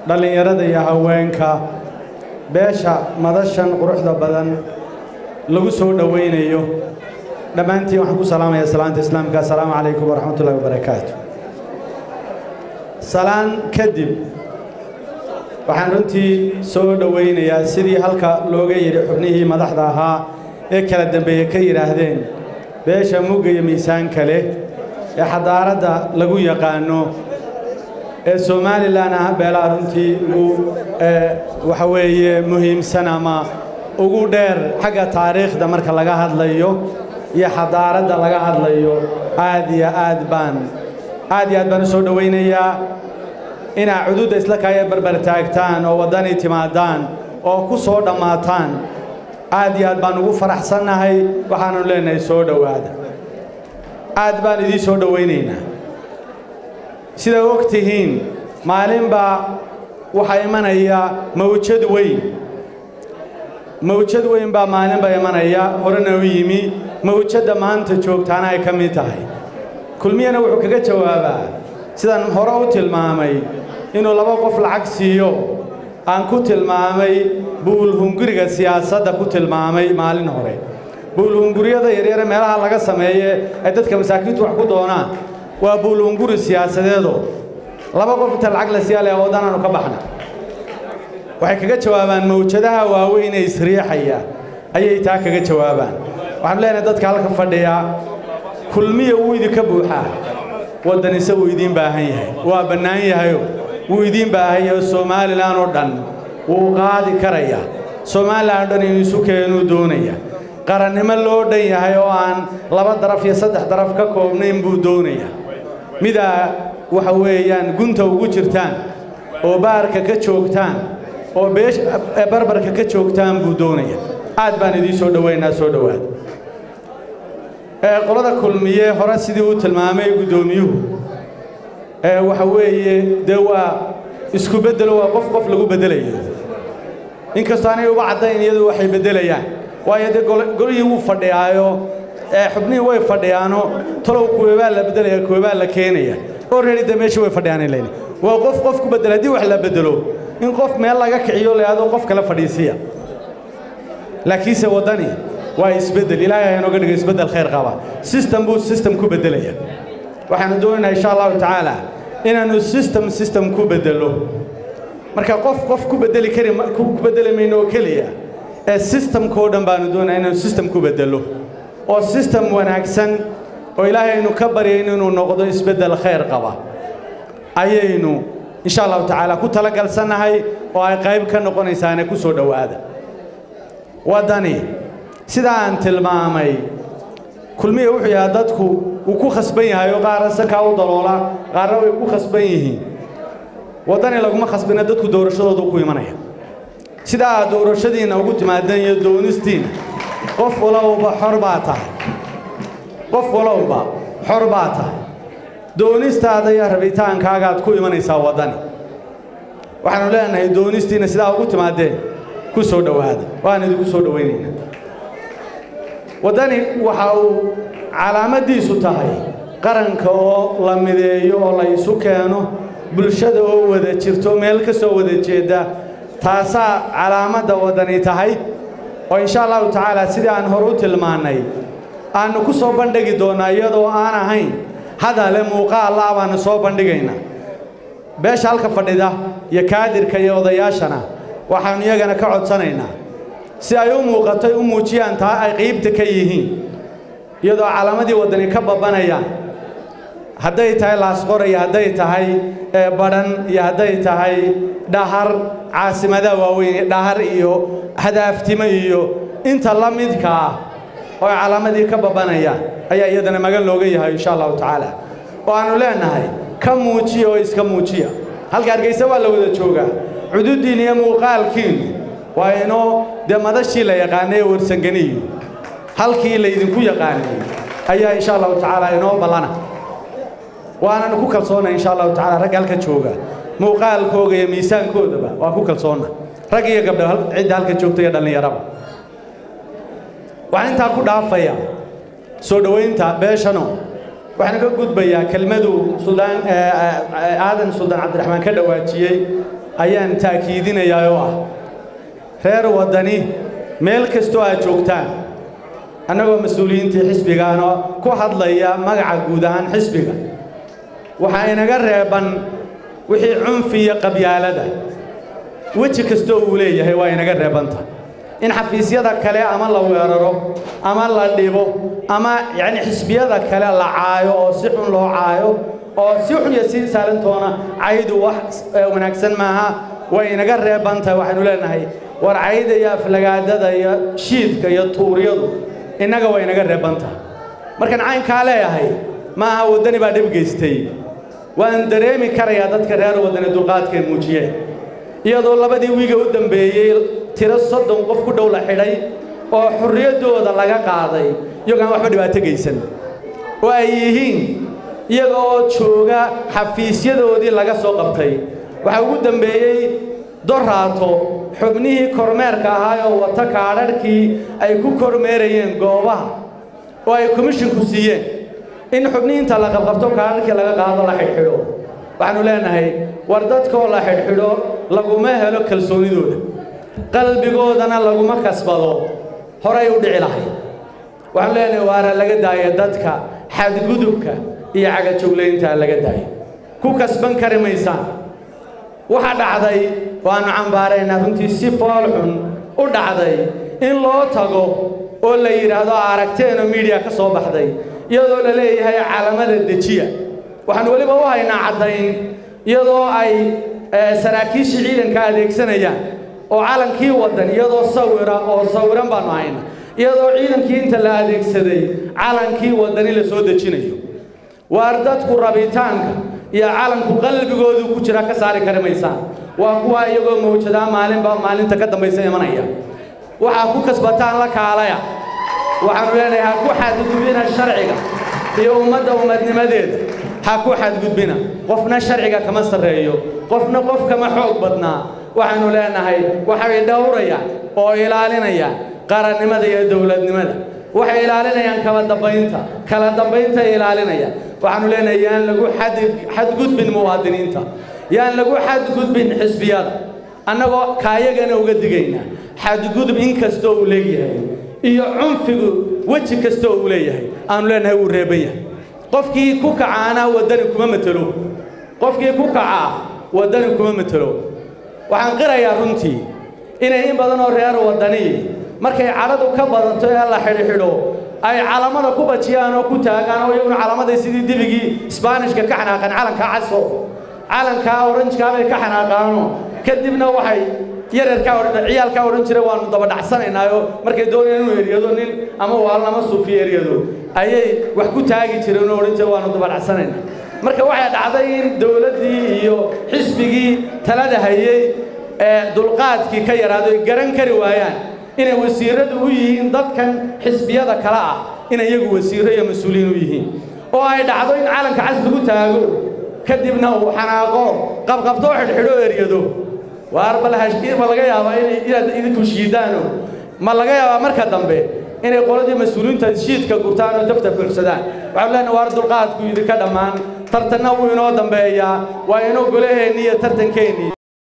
dhallinyarada iyo haweenka beesha madashan quruxda badan lagu soo dhowaynayo dhammaantiin waxaan ku salaamayaa salaanta islaamka assalaamu calaykum waraxmat ullahi wabarakaatu salaan kadib waxaan runtii soo dhowaynayaa sidii halka looga yidhi xubnihii madaxda ahaa ee kala dambeeye ka yidhaahdeen beesha mugga iyo miisaanka leh ee xadaaradda lagu yaqaano ee somalilan ah beelaha runtii ugu waxa weeye muhiimsan ama ugu dheer xagga taariikhda marka laga hadlayo iyo xadaaradda laga hadlayo aad iyo aad baan aad iyo aad baan u soo dhowaynayaa inaa cududda isla kaaya barbar taagtaan oo waddani timaadaan oo ku soo dhammaataan aad iyo aad baan ugu faraxsannahay waxaanu leenahay soo dhowaada aad baan idiin soo dhowaynaynaa sidaa og tihiin maalinbaa waxaa imanaya mawjad weyn mawjad weyn baa maalinba imanaya horena u yimi mawjadda maanta joogtaana ay ka mid tahay kulmiyana wuxuu kaga jawaabaa sidaan hore u tilmaamay inuu laba qof lacag siiyo aan ku tilmaamay buulhunguriga siyaasadda ku tilmaamay maalin hore buulhunguryada yaryare meelaha laga sameeye ay dadka masaakiintu wax ku doonaan waa buulhunguri siyaasadeedo laba qof inta lacag la siyaa leh waddanaanu ka baxna waxay kaga jawaabaan mawjadaha waaweyn ee isriixaya ayay taa kaga jawaabaan waxaanu leenahay dadka halka fadhiya kulmiya wuu idinka buuxaa waddanise wuu idiin baahan yahay waa bannaan yahayo wuu idiin baahan yahay somalilan oo dhan wuu qaadi karaya somalilan oo dhan inuu isu keenuu doonaya qarannimo loo dhan yahay oo aan laba daraf iyo saddex daraf ka koobnayn buu doonaya midaa waxa weeyaan gunta ugu jirtaan oo baarka ka joogtaan oo beesh barbarka ka joogtaan buu doonaya aad baan idiin soo dhowaynaa soo dhowaad qolada kulmiye hore sidii uu tilmaamay guddoomiyuhu waxa weeye dee waa isku beddelo waa qof qof lagu beddelayo inkastoo anay uba caddayn iyadu waxay beddelayaan waayo dee golihii wuu fadhiyaayo xubnihii way fadhiyaano talow kuweebaa la beddelaya kuweebaa la keenaya already dee meeshii way fadhiyaanay leyn waa qof qof ku beddela haddii wax la beddelo in qof meel laga kiciyo leado qof kale fadhiisiya laakiinse waddani waa isbeddel ilaahay ha inooga dhigo isbeddel khayr qaba system buu system ku beddelaya waxaanu doonaynaa insha allahu tacaala inaannu system system ku beddello marka qof qof ku beddeli kari ku beddeli mayno oo keliya ee systemkao dhan baanu doonaya inaanu system ku beddello oo system wanaagsan oo ilaahay aynu ka baryayno inuu noqdo isbeddel khayr qaba ayaynu insha allahu tacaala ku talagalsannahay oo ay qayb ka noqonaysaane ku soo dhowaada waddani sidaa aan tilmaamay kulmiya wuxuu yahaa dadku wuu ku khasban yahay oo qaarna sakaa u daloola qaarna way ku khasban yihiin waddani laguma khasbina dadku doorashadoodu ku imanaya sidaa aad doorashadiinna ugu timaadeen iyo doonistiinna qof walowba xor baa tahay qof walowba xor baa tahay doonistaada iyo rabitaankaagaad ku imanaysaa waddani waxaanu leenahay doonistiinna sidaa ugu timaadeen ku soo dhowaada waan idinku soo dhowaynaynaa waddani waxa uu calaamaddiisu tahay qaranka oo la mideeyo oo la isu keeno bulshada oo wada jirto meel ka soo wada jeedda taasaa calaamadda waddani tahay oo insha allahu tacaala sidii aan hore u tilmaannay aannu ku soo bandhigi doonnaa iyadoo aan ahayn hadale muuqaallaa baannu soo bandhigaynaa beesha halka fadhida iyo kaadirka iyo odayaashana waxaannu iyagana ka codsanaynaa si ay u muuqato u muujiyaan taa ay qiibta ka yihiin iyadoo calaamadii waddani ka babbanayaan hadday tahay laasqor iyo hadday tahay badhan iyo hadday tahay dhahar caasimadaha waaweyn dhahar iyo hadaaftimo iyo inta la midka ah oo ay calaamadii ka babbanayaan ayaa iyadana magan looga yahay insha allahu tacaala oo aannu leennahay ka muujiya oo iska muujiya halka hargaysa waa la wada joogaa cududdiin iyo muuqaalkiinnu waa inoo dee madashii la yaqaanay ee warsanganiyo halkii laydinku yaqaanay ayaa insha allahu tacaala inoo ballana waananu ku kalsoonnay insha allahu tacala ragga halka jooga muuqaalkooga iyo miisaankoodaba waa ku kalsoonna rag iyo gabdho cidda halka joogta iyo dhallinyaraba waxaan intaa ku dhaafaya soo dhowaynta beeshano waxaan ka gudbayaa kelmadu suldaan aadan suldaan cabdiraxmaan ka dhawaajiyey ayaan taakiidinayaa oo ah reer waddani meel kastoo aad joogtaan annagoo mas-uuliyiintii xisbigaana ku hadlaya magaca guud ahaan xisbiga waxaa inaga reeban wixii cunfi iyo qabyaalada weji kastoo uu leeyahay waa inaga reebanta in xafiisyada kale ama la weeraro ama la dhibo ama yacni xisbiyada kale la caayo oo si xun loo caayo oo si xun iyo si saalantoona caydu wax wanaagsan maaha way inaga reebantahay waxaynu leenahay war cayda iyo aflagaadada iyo shiidka iyo tuuryadu innaga way inaga reebantahay markaan caynkaa leeyahay ma aha waddani baa dhib geystay waan dareemi karayaa dadka reer waddani dulqaadkay muujiyeen iyadoo labadii wiiga u dambeeyey tiro soddon qof ku dhow la xidhay oo xurriyaddooda laga qaaday iyagoo aan waxba dhibaato geysan oo ay yihiin iyaga oo jooga xafiisyadoodii laga soo qabtay waxaa ugu dambeeyey doraato xubnihii kormeerka ahaa oo wata kaadharhkii ay ku kormeerayeen goobaha oo ay komishinku siiyeen in xubnihii inta la qabqabto kaadharhkii laga qaado la xidhxidho waxaannu leenahay war dadkaoo la xidhxidho laguma helo kalsoonidooda qalbigoodana laguma kasbado horay u dhici lahay waxaanu leenahay waana laga daaya dadka xadgudubka iyo cagajoglaynta laga daayo ku kasban kari maysaan waxa dhacday waannu cambaaraynaa runtii si fool xun u dhacday in loo tago oo la yidhaahdo aragteenoo miidiya ka soo baxday iyadoo la leeyahay calamada dejiya waxaannu weliba u haynaa caddayn iyadoo ay saraakiishii ciidanka adeegsanayaan oo calankii waddan iyadoo sawira oo sawiran baannu hayna iyadoo ciidankii inta la adeegsaday calankii waddani la soo dejinayo waar dadku rabitaanka iyo calanku qalbigoodu ku jira ka saari kari maysaan waa kuwa iyagoo mawjadaa maalinba maalinta ka dambaysa imanaya waxaa ku kasbataan la kaalaya waxaannu leenahay ha ku xadgudbina sharciga iyo ummadda ummadnimadeeda ha ku xadgudbina qofna sharciga kama sarreeyo qofna qof kama xoog badnaa waxaannu leenahay waxay dhowrayaan oo ilaalinayaan qarannimada iyo dowladnimada waxay ilaalinayaan kala dambaynta kala dambayntay ilaalinayaan waxaannu leenahay yaan lagu xadgudbin muwaadiniinta yaan lagu xadgudbin xisbiyada annagoo kaayagana uga digaynaa xadgudub in kastoo uu leeyahay iyo cunfigu weji kastoo uu leeyahay aanu leenahay wuu reeban yahay qofkii ku kacaana waddani kuma matelo qofkii ku kacaa waddani kuma matelo waxaan qirayaa runtii inay in badan oo reer waddani markay cadhadu ka badato ee la xidhxidho ay calamada ku bajiyaan oo ku taagaan oo iyaguna calamaday sidii dibigii isbaanishka ka xanaaqeen calankaa caso calankaa oranjkaa bay ka xanaaqaano kadibna waxay yararkaa ciyaalkaa odhan jira waannu dabadhacsanaynaayo markay doonayaan inuu eryado nin ama waalnama suufi eryado ayay wax ku taagi jireen oo odhan jira waannu dabadhacsanaynaa marka waxay dhacday in dowladdii iyo xisbigii talada hayey ee dulqaadkii ka yaraado ay garan kari waayaan inay wasiiradu u yihiin dadkan xisbiyada kale ah inay iyagu wasiirro iyo mas-uuliyiin u yihiin oo ay dhacdo in calanka cas lagu taago kadibna uu xanaaqo qabqabtoo xidhxidho eryado waar bal ma laga yaabaa inaad idinku shiidaano ma laga yaabaa marka dambe inay qoladii mas-uuliyiinta shiidka gurtaan oo dafta buuxsadaan waxaanu leenahay waar dulqaadku idinka dhammaan tartanna wuu inoo dambeeyaa waa inoo golaheenni iyo tartankeennii